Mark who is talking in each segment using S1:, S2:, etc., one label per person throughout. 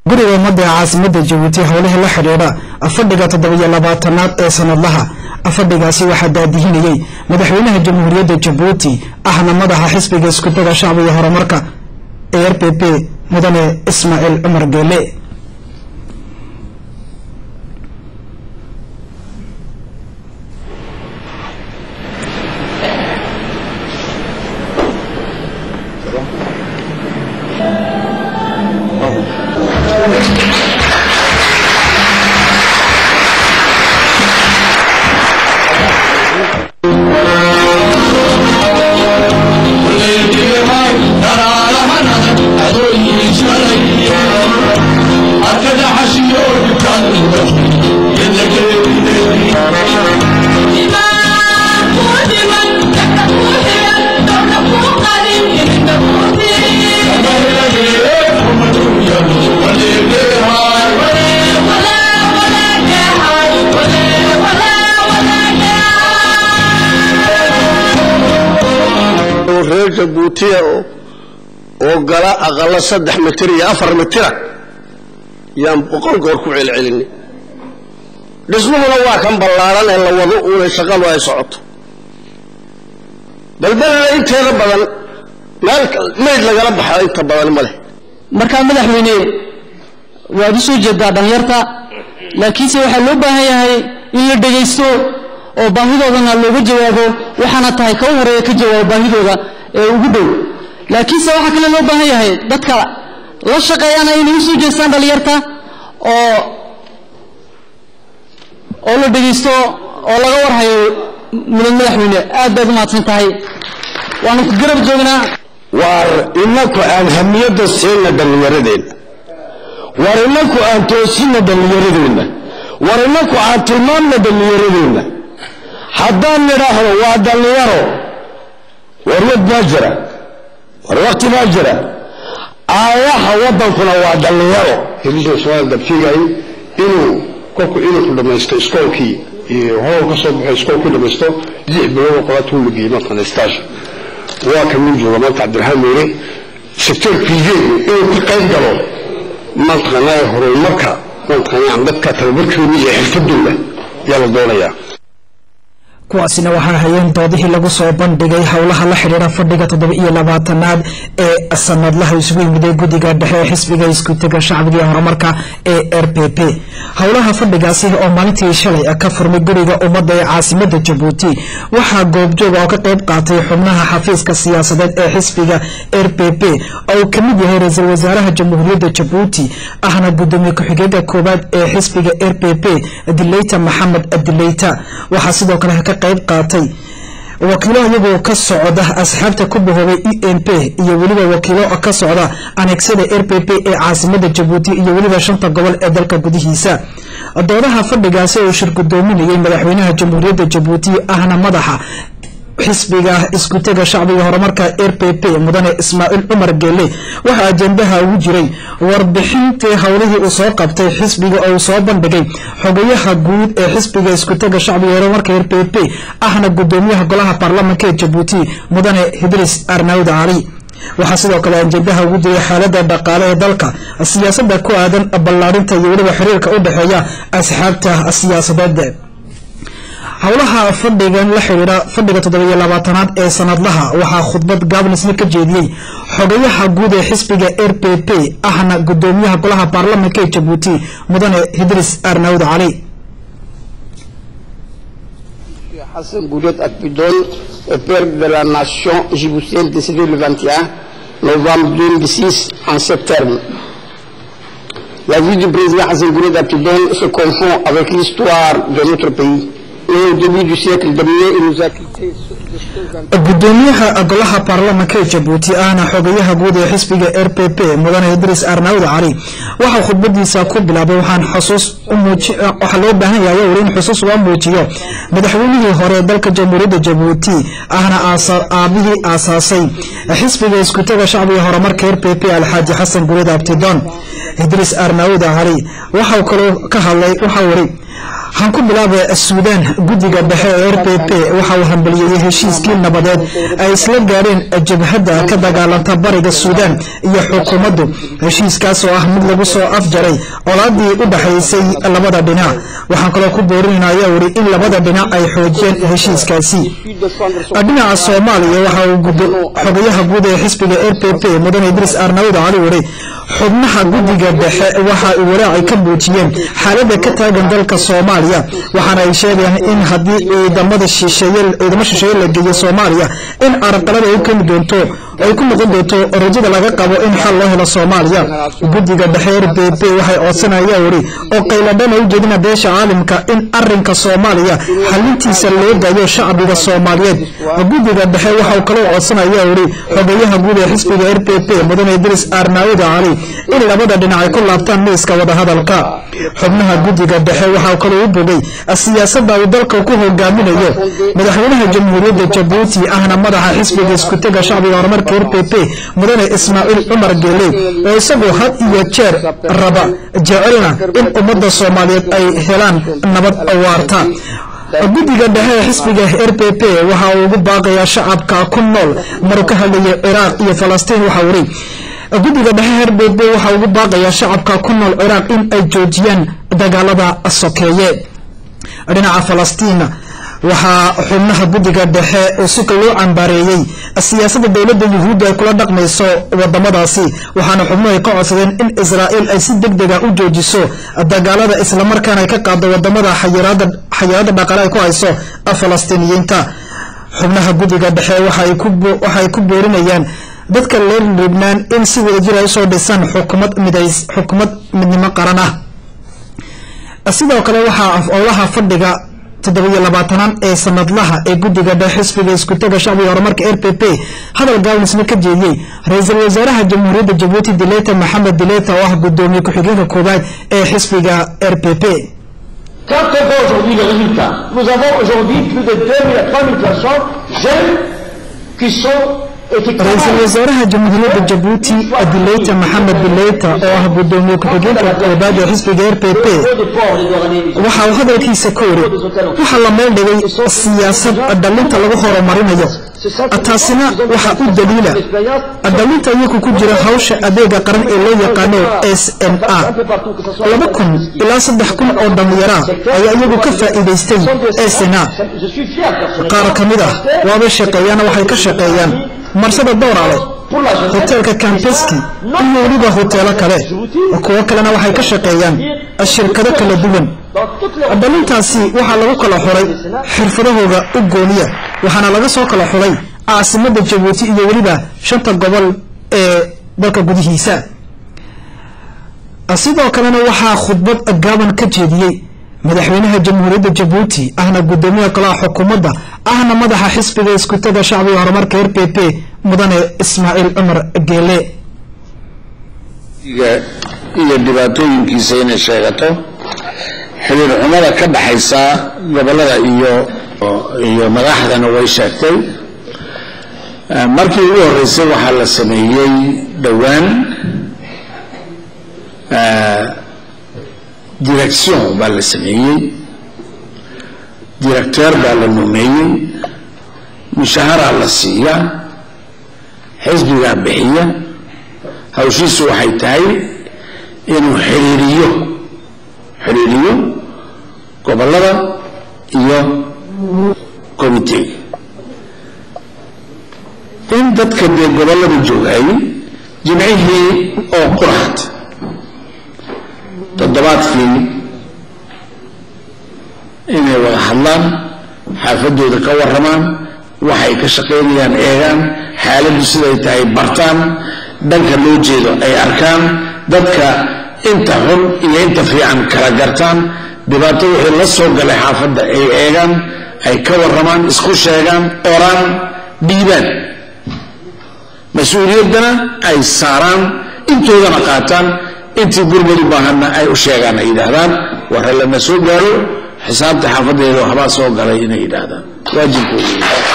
S1: guriga ummadda ee caasimada jabuuti howlihii la xidhiidha fadhiga toddobiyo labaatanaad ee sanadlaha fadhigaasi waxaa daadihinayey madaxweynaha jamhuuriyadda jabuuti ahna madaxa xisbiga iskudaga shacbiga horumarka ee r p p mudane ismaaciil cumar geele
S2: reer jabuutiya oo gala aqalo saddex mitir iyo afar mitira yaan boqol goor ku celcelinay dhismuhuna waa kan ballaaran ee la wado uuna shaqadu ay socoto balbalna inteeda badan meel mayd lagala baxo inta badan ma leh
S3: markaa madaxweyne waad u soo jeedaa dhalinyarta laakiinse waxaa loo baahan yahay in la dhegaysto oo baahidoodana looga jawaabo waxaana tahay ka u horeeya ka jawaabo baahidooda ee ugu dhow laakiinse waxaa kale loo baahan yahay dadka la shaqeeyana inay usoo jeestaan dhalinyarta oo oo la dhegaysto oo laga warhayo mudan madaxweyne aad baad u mahadsan tahay waanu ku garab joognaa
S2: waar inaku aan hamiyadda siina dhallinyaradeenna war inaku aan toosina dhallinyaradeenna war inaku aan tilmaamna dhallinyaradeenna haddaan nidhaahdo waa dhallinyaro war wad baa jira war wakti baa jira aayaha waddankuna waa dhallinyaro heliso soo dabtigay inuu kolku inuu ku dhamaysto iskoolkii iyo howl ka soo baxo iskoolkii dhamaysto lix bilood oo qolaad uu lageeyey markan stage waa ka min jooga maanta cabdiraxmaan meere sector priveegu inuu ka qayb galo mantaqanaa horumarka mantaqanaa dadka tababarkooda iyo xirfadooda yaa la doonayaa
S1: kuwaasina waxaa hayeen doodihii lagu soo bandhigay howlaha la xidhiira fadhiga toddoba iyo labaatanaad ee sanadlaha isugu yimiday guddiga dhexe ee xisbiga iskutega shacbiga iyo horumarka ee r p p howlaha fadhigaasi oo maalintii shalay ka furmay guriga ummadda ee caasimada jabuuti waxaa goobjooga oo ka qayb qaatay xubnaha xafiiska siyaasadeed ee xisbiga r p p oo uu kamid yahay ra-iisul wasaaraha jamhuuriyadda jabuuti ahna gudoomiye ku-xigeenka koowaad ee xisbiga r p p dileyta maxamed dileyta waxaa sidoo kale ka qayb qaatay wakiilo iyagoo ka socda asxaabta ku bahoobay e n p iyo weliba wakiilo ka socda aneegsada r p p ee caasimada jabuuti iyo weliba shanta gobol ee dalka gudihiisa doodaha fadhigaasi oo shir gudoominayay madaxweynaha jamhuuriyadda jabuuti ahna madaxa xisbiga iskutega shacbiga horumarka r p p mudane ismaaciil cumar geele waxaa ajendaha ugu jiray warbixintii howlihii uu soo qabtay xisbiga oo uu soo bandhigay xogayaha guud ee xisbiga iskutega shacbiga horumarka r p p ahna gudoomiyaha golaha baarlamanka ee jabuuti mudane hidris arnaawd cali waxaa sidoo kale ajendaha ugu jiray xaalada dhaqaale ee dalka siyaasada ku aadan ballaarinta iyo weliba xiriirka u dhexeeya asxaabta siyaasadeed howlaha fadhigan la xidhiira fadhiga toddobiyo labaatanaad ee sanadlaha waxaa khudbad gaabnisna ka jeediyey xogayaha guud ee xisbiga r p p ahna gudoomiyaha golaha baarlamanka ee jabuuti mudane hidris arnaawd cali
S4: Hassan Goulet Akpidon, père de la nation djiboutienne décédé le 21 novembre 2006 en ces termes. La vie du président Hassan Goulet Akpidon se confond avec l'histoire de notre pays. Et au début du siècle dernier, il nous a quittés
S1: gudoomiyaha golaha baarlamanka ee jabuuti ahna xogayaha guud ee xisbiga r p p mudane idris arnaawd cali waxaa khudbadiisa ku bilaabay waxaan xusuus waxaa loo baahan yahay weli in xusuus uga muujiyo madaxweynihii hore dalka jamhuuriyadda jabuuti ahna aabihii aasaasay xisbiga iskutaga shacbiga horumarka r p p alxaaji xasan gurid abtidon idris arnaawd cali waxau kaloo ka hadlay waxaa wari waxaan ku bilaabay suudaan guddiga dhexe ee r p p waxa uu hambalyeeyey heshiiskii nabadeed ay isla gaadheen jabhadda ka dagaalanta bariga suudaan iyo xukuumaddu heshiiskaas oo ah mid lagu soo afjaray colaadii u dhexaysay labada dhinac waxaan kaloo ku boorinayna ayaa wuri in labada dhinac ay xoojiyeen heshiiskaasi dhinaca soomaaliya waxa uu xogayaha guud ee xisbiga r p p mudane idriis arnawda cali wuri xubnaha guddiga dhexe waxa ay walaaci ka muujiyeen xaaladda ka taagan dalka soomaaliya waxaana ay sheegayaan in haddii ciidamada shisheeye ciidamo shisheeye la geeyo soomaaliya in carqalada ay keeni doonto ay ku noqon doonto rajada laga qabo in xal loo helo soomaaliya guddiga dhexe r b p waxay codsanaya wuri oo qayladhana u jeedina beesha caalamka in arinka soomaaliya xalintiisa loo daayo shacbiga soomaaliyeed guddiga dhexe waxau kaloo codsanaya wuri xogeyaha guud ee xisbiga r p p mudane idris arnaawida cali in labada dhinac ay ku laabtaan miiska wadahadalka xubnaha guddiga dhexe waxaa kaloo u bogay siyaasadda uu dalka ku hogaaminayo madaxweynaha jamhuuriyadda jabuuti ahna madaxa xisbiga iskutega shacbiga horumarka r p p mudane ismaaciil cumar geele oo isagoo had iyo jeer raba jecelna in ummadda soomaaliyeed ay helaan nabad waarta guddiga dhexe ee xisbiga r p p waxa uu ugu baaqayaa shacabka ku nool maruu ka hadlayay ciraaq iyo falastiin waxaa wuri guddiga dhexe r b p waxaa ugu baaqayaa shacabka ku nool ciraaq in ay joojiyaan dagaalada sokeeye dhinaca falastiin waxaa xubnaha guddiga dhexe oo sika loo cambaareeyey siyaasadda dowladda yuhuudda ay kula dhaqmayso wadamadaasi waxaana xubnuhu ay ka codsadeen in israa'iil ay si deg dega u joojiso dagaalada islamarkaana ay ka qaado wadamada xayiraadda dhaqaale ay ku hayso falastiiniyiinta xubnaha guddiga dhexe waxay ku boorinayaan dadka reer libnaan in si wadajir ay usoo dhisaan xukumad midays xukumad midnimo qaran ah sidoo kale waxaa af-owlaha fadhiga toddobiyo labaatanaad ee sanadlaha ee guddiga dhexe xisbiga iskutaga shacbiga horumarka r p p hadal gaawanisna ka jeediyey ra-iisul wasaaraha jamhuuriyadda jabuuti dileta maxamed dileta oo ah guddoomiye ku-xigeenka koowaad ee xisbiga r p p
S5: Quand on voit aujourd'hui le résultat, nous avons aujourd'hui plus de 2000 à 3000 personnes jeunes qui sont
S1: ra-iisul wasaaraha jamhuuriyadda jabuuti dileyta maxamed dileyta oo ah guddoomiye ku-xigeenka koobaad ee xisbiga r p p waxa uu hadalkiisa ka wari waxaa la meel dhigay siyaasad dhalinta lagu horumarinayo taasina waxaa u daliila dhalinta iyaku ku jira hawsha adeega qaran ee loo yaqaano s n a laba kun ilaa saddex kun oo dhallinyara ayaa iyagu ka faa'iidaystay s n a qaar ka mid ah waabay shaqeeyaana waxay ka shaqeeyaan marsada dowrale hoteelka cambeski iyo weliba hoteelo kale kuwo kalena waxay ka shaqeeyaan shirkado kala duwan dhalintaasi waxaa lagu kala xuray xirfadahooda u gooniya waxaana laga soo kala xuray caasimada jabuuti iyo weliba shanta gobol ee dalka gudihiisa sidoo kalena waxaa khudbad gaaban ka jeediyey madaxweynaha jamhuuriyadda jabuuti ahna guddoomiyaha golaha xukuumadda ahna madaxa xisbiga iskutaga shacbiga horumarka r p p mudane ismaaciil cumar geele
S2: iyo dhibaatooyinkiisa inay sheegato xiriir xumada ka dhaxaysa gobolada iyo iyo madaxdana way sheegtay markii ugu horeysay waxaa la sameeyey dhowaan direction baa la sameeyey directeur baa la numeeyey mushaaharaa la siiya xisbigaa bixiya hawshiisu waxay tahay inuu xiriiriyo xiriiriyo gobolada iyo commitega in dadka dee gobolada joogayay jimcihii oo quraxd toddobaadkii inay wada hadlaan xaafadooda ka warramaan waxay ka shaqaynayaan eegaan xaaladdu siday tahay bartaan dhanka loo jeedo ay arkaan dadka inta xun iyo inta fiican kala gartaan dhibaato wixii la soo galay xaafadda ay eegaan ay ka warramaan isku sheegaan oraan dhiibaan mas-uuliyaddana ay saaraan intoodana qaataan intii gurmadu baahanna ay u sheegaan ay yidhaahdaan warre lama soo gaaro xisaabta xaafadeeda waxbaa soo galay inay yidhaahdaan waajibkooda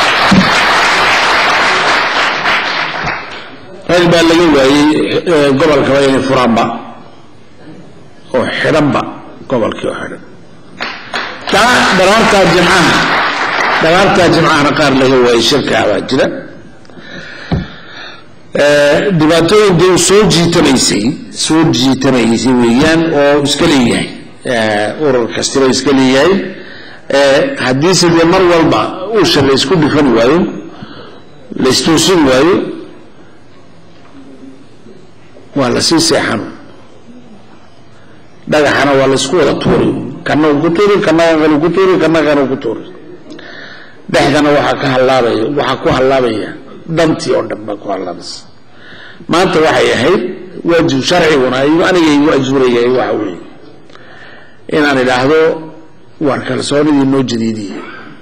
S2: rag baa laga waayey gobolkaba inay furaanba oo xidhanba gobolkii oo xidhan
S6: taa dhalaartaa jimcaha dhalaartaa jimcahana qaar laga waayay shirkaa baa jira dhibaatooyinka uu soo jiitanaysay soo jiitanaysay weeyaan oo iska leeyahay urur kastiba iska leeyahay haddiise dee mar walba usha la isku dhifan waayo la istoosin waayo waa la sii seexan dhagaxana waa la isku wada tuuri kana uu ku tuuri kana kan ku tuuri kana kan ku tuuri dhexdana waxaa ka hallaabaya waxaa ku hallaabaya dhantii oo dhan baa ku hallaabaysa maanta waxay ahayd waajib sharciguna aniga igu ajuurayay waxa weeye inaan idhaahdo waar kalsoonidii noo jadiidiye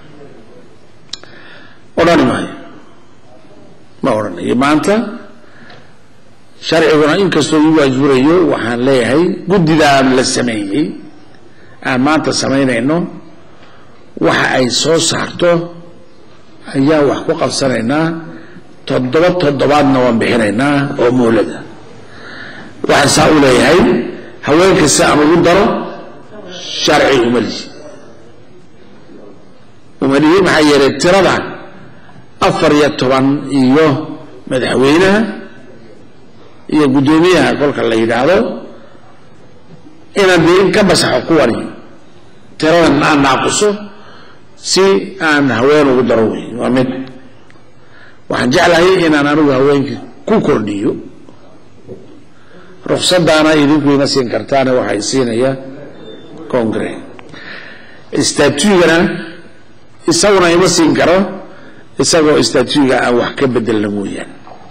S6: odhani maayo ma odhanayo maanta sharciguna inkastoo igu ajuurayo waxaan leeyahay guddidaan la sameeyey aan maanta samaynayno waxa ay soo saarto ayaan wax ku qabsanaynaa toddoba toddobaadna waan bixinaynaa oo moolada waxaan saa u leeyahay haweenka si aan ugu daro sharci umalihi umalihi maxaa yeelay tirada afar iyo toban iyo madaxweynaha iyo guddoomiyaha kolka la yidhaahdo inaan dee in ka basaxo kuwani tiradan aan naaquso si aan haween ugu daro wey waa mid waxaan jeclahay inaan anigu haweenkii ku kordhiyo ruksadaana idinku ima siin kartaane waxay siinaya congre statugana isaguna ima siin karo isagoo statuga aan wax ka bedelna mooyaan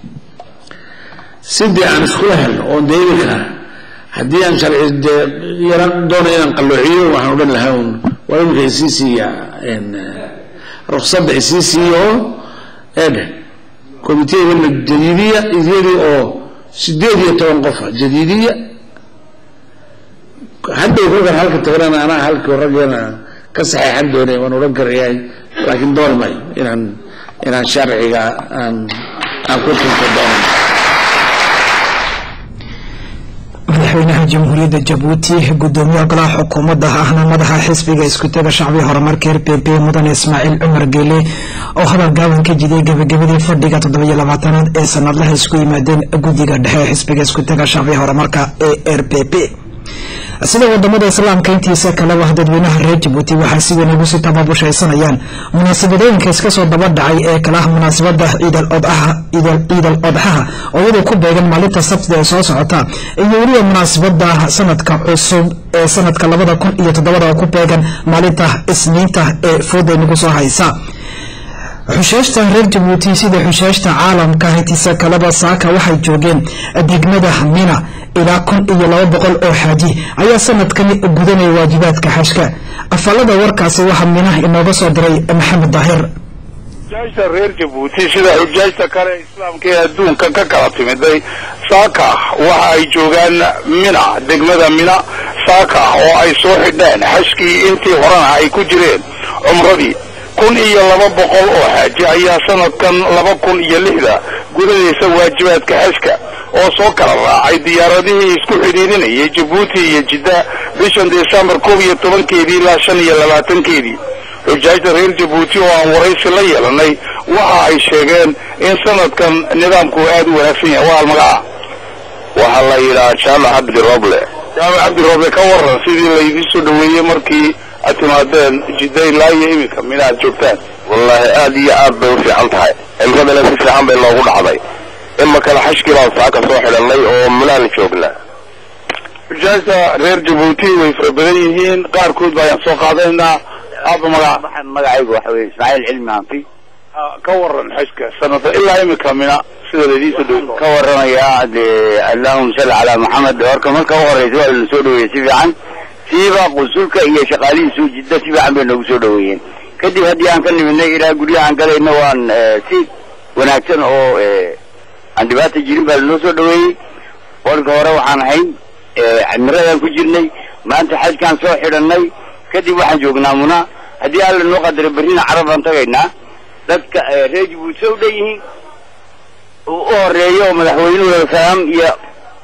S6: sidii aan iskula helno oon dee imika haddii aan sharci dee yara doono inaan qalloociyo waxaan odhan lahaa un waa imika isii siiya ruksada isii siiya oo eedhe committeegana jadiidiya iyadii oo sideed iyo toban qofa jadiidiya hadday kolkan halka tagnana anaa halkii raggeena ka saxeexan doonay waan odhan karayahay laakiin doon mayo inaan inaan sharciga aan aan ku tunto doono
S1: madaxweynaha jamhuuriyadda jabuuti gudoomiyaha golaha xukuumadda ahna madaxa xisbiga iskutaga shacbiga horumarka r p p mudane ismaaciil cumar geele oo hadal gaaban ka jidiyay gabagabadii fadhiga toddobiyo labaatanaad ee sanadlaha isku yimaadeen guddiga dhexe ee xisbiga iskutaga shacbiga horumarka ee r p p sida wadamada islaamka intiisa kaleba dadweynaha reer jabuuti waxaa si weyn ugu sii tababushaysanayaan munaasabadooyinka iska soo daba dhacay ee kalaha munaasabada ciidal odxaha oo iyadoo ku beegan maalinta sabtida ee soo socota iyo weliba munaasabada sanadka cusub ee sanadka labada kun iyo toddobada oo ku beegan maalinta isniinta ee fooda nagu soo haysa xusheeshta reer jabuuti sida xusheeshta caalamka intiisa kaleba saaka waxay joogeen degmada mina ilaa kun iyo laba boqol oo xaaji ayaa sanadkani gudanaya waajibaadka xashka afalada warkaasi waxaa mina inooga soo diray maxamed daahir
S7: xujaajta reer jabuuti sida xujaajta kale islaamka ee adduunka ka kala timiday saaka waxa ay joogaan mina degmada mina saaka oo ay soo xidheen xashkii intii horena ay ku jireen cumradii kun iyo laba boqol oo xaaji ayaa sanadkan laba kun iyo lixda gudanaysa waajibaadka xashka oo soo kala raacay diyaaradihii isku xidhiirinayay jabuuti iyo jidda bishan desembar koob iyo tobankeedii ilaa shan iyo labaatankeedii xujaajta reer jabuuti oo aan waraysi la yeelanay waxa ay sheegeen in sanadkan nidaamku aad u wanaagsan yahay waa almagaca waxaa la yidhaha jaamac cabdi roble jaamac cabdi roble ka waran sidii laydii soo dhaweeyey markii aad timaadeen jidda ilaa iyo iminka mina aad joogtaan
S8: wallaahi aad iyo aad bay u fiican tahay cimradana si fiican bay noogu dhacday ima kale xashkii baan saaka soo xidhanay oo minaan joognaa
S7: xujaajta reer jabuuti way fara badan yihiin qaarkood ba ayaan soo qaadanaynaa aaba magaca
S9: magacaygu waxa weye ismaaciil cilmi hanti
S7: ka waran xajka sanada ilaa imika mina sida laydii soo dhaweey
S9: ka waramayaa dee allahuma salli calaa maxamed horka marka u horeysa waa lana soo dhaweeyey si fiican siiba qusulka iyo shaqaalihiisu jidda si fiican bay noogu soo dhaweeyeen kadib haddii aan ka nimidnay ilaa guryahaan galayna waan si wanaagsan oo aan dhibaata jirin baa lanoo soo dhaweeyey warka hore waxaan ahayn cimiradaan ku jirnay maanta xajkaan soo xidhanay kadib waxaan joognaa muna haddii alla noo qadaro berrina carab baan tagaynaa dadka reer jabuuti say u dhan yihiin uu u horeeyo oo madaxweynuhu salaam iyo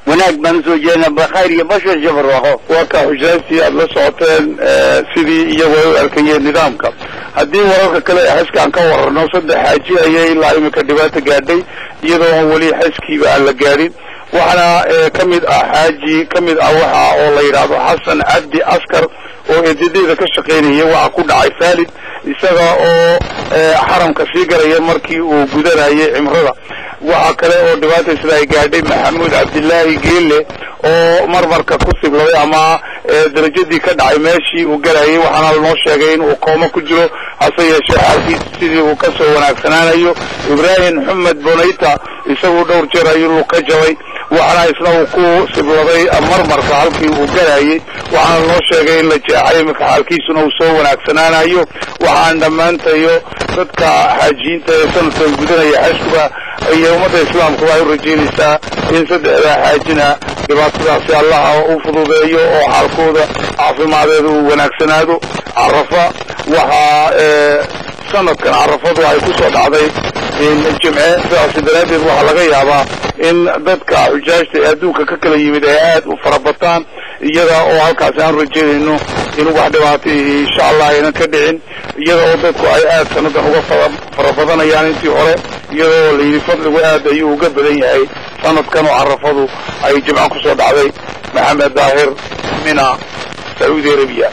S9: wanaag baan usoo jeednaa khayr iyo bashar iyo barwaaqo
S7: waa ka xujaastii aada la socoteen sidii iyagu ay u arkayeen nidaamka haddii wararka kale ee xeska aan ka wararno saddex xaaji ayay ilaa imika dhibaata gaadhay iyadoo weli xeskiiba aan la gaadhin waxaana ka mid ah xaaji ka mid ah waxa oo la yidhaahdo xasan cabdi askar oo eedadeeda ka shaqaynaya waxa ku dhacay faalid isaga oo xaramka sii galaya markii uu gudanayay cimrada waxaa kale oo dhibaata sida ay gaadhay maxamuud cabdilaahi geelle oo marmarka ku sibladay ama darajadii ka dhacay meeshii uu galayay waxaana lanoo sheegay in uu kooma ku jiro hase yeeshee xaalkiis sidii uu kasoo wanaagsanaanayo ibraahim xumed bonayta isagu dhowr jeer ayuu lug ka jabay waxaana isna uu ku sibladay marmarka halkii uu galayay waxaana lanoo sheegay in la jeexay iminka xaalkiisuna uu soo wanaagsanaanayo waxaan dhammaantayo dadka xaajiyiinta ee sanadkan gudanaya xashkuba iyo ummadda islaamkuba ay u rajeynaysaa in saddexdaa xaajina dhibaatadaasi allaha u fududeeyo oo xaalkooda caafimadeeda uu wanaagsanaado carafa waxaa sanadkan carafadu ay ku soo dhacday jimce sidaasi daraaddeed waxaa laga yaabaa in dadka xujaajta ee adduunka ka kala yimid ay aad u farabataan iyada oo halkaasi aan rajeynayno in wax dhibaata insha allah aynan ka dhicin iyada oo dadku ay aad sanadan uga farabadanayaan intii hore iyada oo la yidhi fadligu aad ayuu uga badan yahay sanadkan oo carafadu ay jimco ku soo dhacday maxamed daahir mina sacuudi arabiya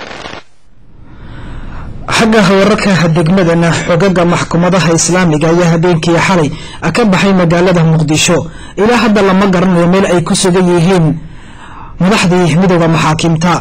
S1: xagga wararka degmadana xogaga maxkamadaha islaamiga ayaa habeenkii xalay ka baxay magaalada muqdisho ilaa hadda lama garanayo meel ay ku sugan yihiin madaxdii midooda maxaakiimta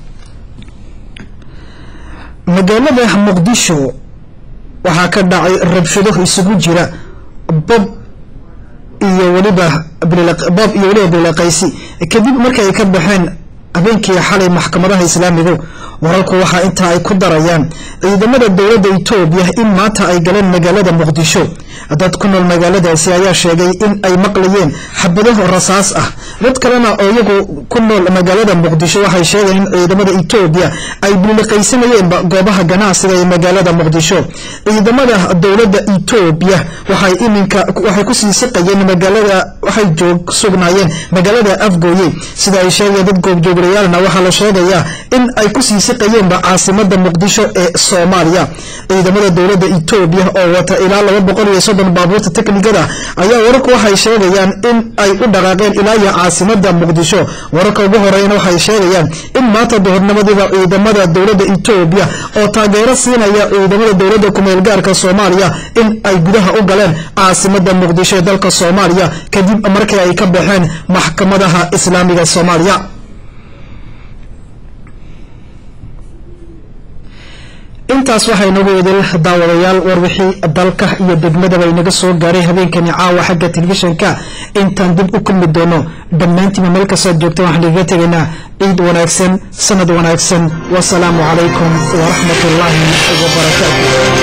S1: magaalada muqdisho waxaa ka dhacay rabshado isugu jira bob iyo weliba bob iyo weliba bilaqaysi kadib markii ay ka baxeen habeenkii xalay maxkamadaha islaamigu wararku waxaa intaa ay ku darayaan ciidamada dowladda etoobiya in maanta ay galeen magaalada muqdisho dad ku nool magaaladaasi ayaa sheegay in ay maqlayeen xabadaho rasaas ah dad kalena oo iyagu ku nool magaalada muqdisho waxay sheegeen in ciidamada etoobiya ay biliqaysanayeen goobaha ganacsiga ee magaalada muqdisho ciidamada dowladda etoobiya waxay iminka waxay kusii siqayeen magaalada waxay joog sugnaayeen magaalada afgooye sida ay sheegayeen dad goobjooglayaalna waxaa la sheegayaa in ay kusii siqayeenba caasimada muqdisho ee soomaaliya ciidamada dowladda etoobiya oo wata ilaa laba boqol iyo soddon baabuurta teknikada ayaa wararku waxay sheegayaan in ay u dhaqaaqeen ilaa iyo caasimada muqdisho wararka ugu horeyna waxay sheegayaan in maanta duhurnimadiiba ciidamada dowladda etoobiya oo taageero siinaya ciidamada dowladda kumeel gaarka soomaaliya in ay gudaha u galeen caasimada muqdisho ee dalka soomaaliya kadib markii ay ka baxeen maxkamadaha islaamiga soomaaliya intaas waxaa inagu idil daawadayaal warwixii dalka iyo degmadaba inaga soo gaaray habeenkani caawa xagga telefishanka intaan dib u kulmi doono dhammaantiiba meel kastood joogta waxaan igaga tegaynaa ciid wanaagsan sanad wanaagsan wasalaamu calaykum waraxmat ullaahi wabarakaatu